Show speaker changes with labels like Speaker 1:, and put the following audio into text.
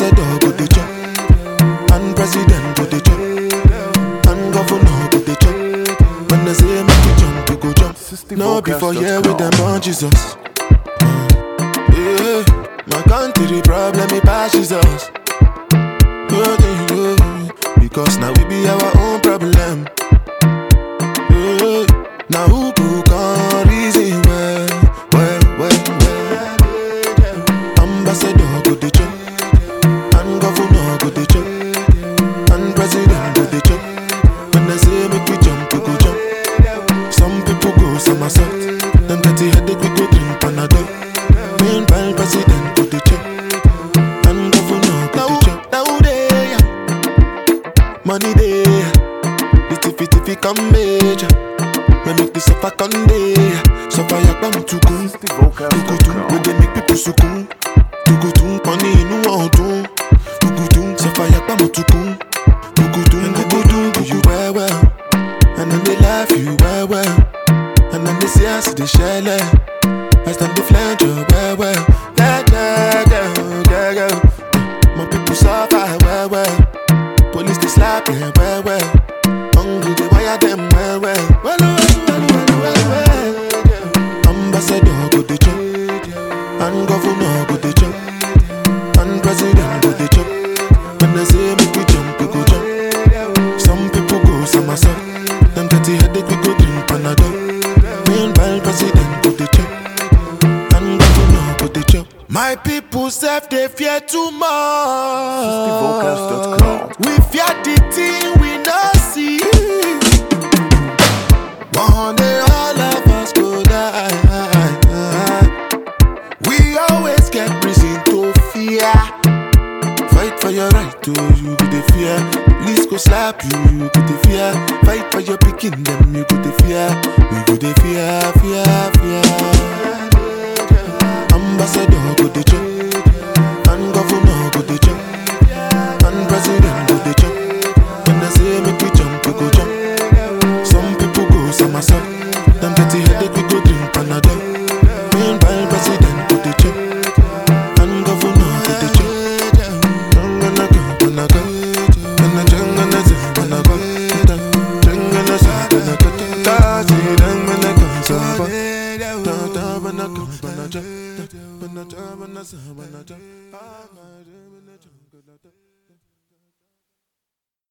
Speaker 1: Ambassador go the chop, and president go the chop, and governor go the chop. When they say make you jump, you go jump. No before here with them on Jesus. Yeah, my country problem it passes us. Oh, yeah, yeah. Because now we be our own problem. Yeah, now who could come reason well, well, well, well. Ambassador go the chop, and governor go the chop, and president go the chop. When they say make we jump, we go jump. Some people go somersault, them dirty headache we go drink Panadol. Meanwhile, president go the chop, and governor go the chop. Now they money they, the tiffy tiffy come major. Me make the suffer come day, suffer yakba mutukun. Tukutun, we dey make people sukun. Tukutun, money inu ọdun. Tukutun, suffer yakba mutukun. Tukutun, tukutun, do you well well. And then they laugh you well well. And then they say I see the shell. I stand the flange you well well. Yeah, yeah, yeah, yeah, yeah. My people suffer well well. Police they slap them well well. Hungry they wire them well well. Well well well well well well. Ambassador go the chop, and governor go the chop, and president go the chop. When they say make we jump, we go jump. Some people go somersault. Them dirty headache we go drink Panadol. Meanwhile president go the chop, and governor go the chop. My people self they fear too much.
Speaker 2: Vocals.com.
Speaker 1: We fear the thing we not see. One day all of us go die. We always get reason to fear. Fight for your right to you go the fear. Police go slap you, you go the fear. Fight for your picking them, you go the fear. We go the fear, fear, fear. Ambassador go the chop, and governor go the chop, and president go the chop. When they say make we jump, we go jump. Some people go somersault. Them dirty headache we go drink Panadol. Meanwhile president go the chop, and governor go the chop. Jangana go, gonna go, gonna jangana go, gonna go, jangana go, gonna go. Tazi jangana go, sabo. Ta ta bana go, bana ja, bana ja, bana sa, bana ja. Ah, bana ja, bana ja, bana ja.